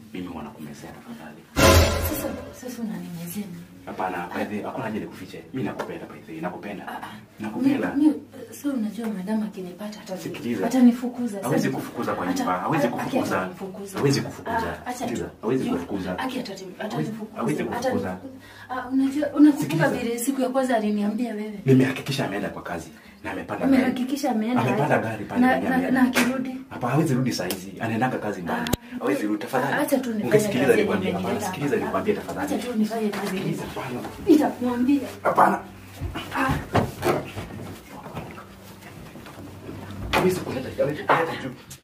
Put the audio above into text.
mimi wanakumezea tafadhali. Sasa sasa unanimezea nini? Hapana, by the way, hakuna haja nikufiche. Mimi nakupenda by the way, nakupenda. Ah, ah. Nakupenda. Mi- mi- Sio unajua madam akinipata hata Sikiliza. atanifukuza. Hawezi Sasa- kufukuza kwa hata- nyumba, hawezi aki kufukuza. atanifukuza. Hawezi kufukuza. Ah, acha tu. Sikiliza, hawezi Juu- kufukuza. aki atati- atanifukuza. hawezi kufukuza. Atani- Ah, unajua unakumbuka Sikiliza. vile siku ya kwanza aliniambia wewe. Nimehakikisha ameenda kwa kazi na amepanda gari. Umehakikisha ameenda. Amepanda aje? gari pale na, kwenye na, ameenda. na akirudi. Hapa hawezi rudi saa hizi. Anaendanga kazi mbali. Ah, Hawezi rudi tafadhali. Acha tu nifanye Ungesikiliza kazi nikwambie. yenye Hapana, imenileta sikiliza hapa. nikwambie tafadhali. Acha tu nifanye kazi yenye- Sikiliza, hapana. Nitakwambia. Hapana. Ah. Hawezi kuleta hawezi kuleta juu.